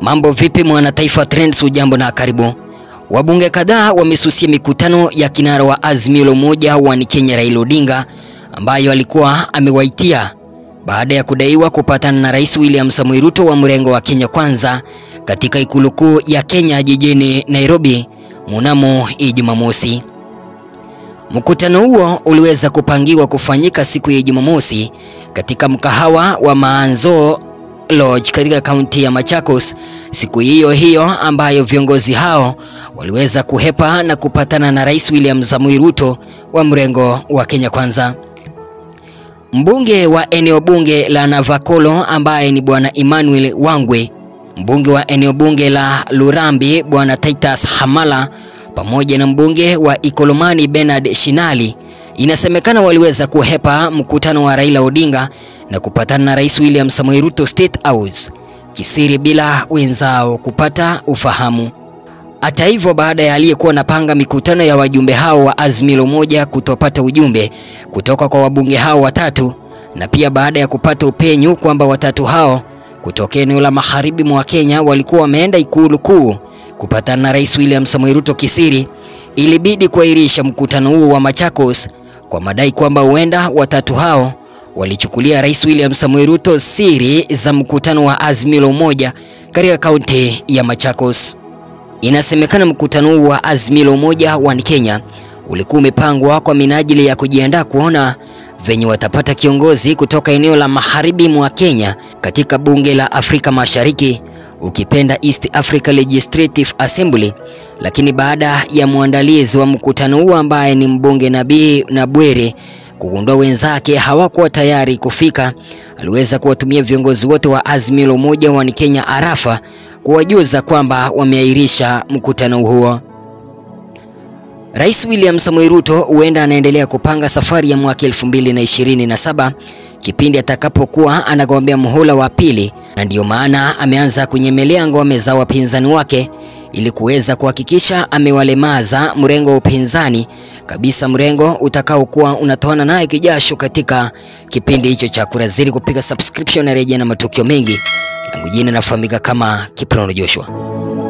Mambo vipi mwana taifa Trends, ujambo na karibu. Wabunge kadhaa wamesusia mikutano ya kinara wa Azimio la Umoja wa Kenya Raila Odinga ambayo alikuwa amewaitia baada ya kudaiwa kupatana na Rais William Samoei Ruto wa mrengo wa Kenya Kwanza katika ikulu kuu ya Kenya jijini Nairobi mnamo Jumamosi. Mkutano huo uliweza kupangiwa kufanyika siku ya Jumamosi katika mkahawa wa Maanzo Lodge katika kaunti ya Machakos, siku hiyo hiyo ambayo viongozi hao waliweza kuhepa na kupatana na Rais William Samoei Ruto wa mrengo wa Kenya Kwanza. Mbunge wa eneo bunge la Navakolo ambaye ni Bwana Emmanuel Wangwe, mbunge wa eneo bunge la Lurambi Bwana Titus Hamala pamoja na mbunge wa Ikolomani Bernard Shinali inasemekana waliweza kuhepa mkutano wa Raila Odinga na kupatana na Rais William Samoei Ruto State House kisiri bila wenzao kupata ufahamu. Hata hivyo, baada ya aliyekuwa napanga mikutano ya wajumbe hao wa Azimio la Umoja kutopata ujumbe kutoka kwa wabunge hao watatu na pia baada ya kupata upenyu kwamba watatu hao kutoka eneo la magharibi mwa Kenya walikuwa wameenda ikulu kuu kupatana na Rais William Samoei Ruto kisiri, ilibidi kuahirisha mkutano huo wa Machakos kwa madai kwamba huenda watatu hao walichukulia Rais William Samoei Ruto siri za mkutano wa Azimio la Umoja katika kaunti ya Machakos. Inasemekana mkutano huu wa Azimio la Umoja wa Kenya ulikuwa umepangwa kwa minajili ya kujiandaa kuona venye watapata kiongozi kutoka eneo la magharibi mwa Kenya katika bunge la Afrika Mashariki, ukipenda East Africa Legislative Assembly. Lakini baada ya mwandalizi wa mkutano huu ambaye ni mbunge Nabii Nabwere kugundua wenzake hawakuwa tayari kufika, aliweza kuwatumia viongozi wote wa Azimio la Umoja wa Kenya arafa kuwajuza kwamba wameahirisha mkutano huo. Rais William Samoei Ruto huenda anaendelea kupanga safari ya mwaka 2027 kipindi atakapokuwa anagombea muhula wa pili, na ndiyo maana ameanza kunyemelea ngome za wapinzani wake ili kuweza kuhakikisha amewalemaza mrengo wa upinzani kabisa, mrengo utakaokuwa unatoana naye kijasho katika kipindi hicho cha kura. Zidi kupiga subscription na rejea na matukio mengi. Langu jina nafahamika kama Kiprono Joshua.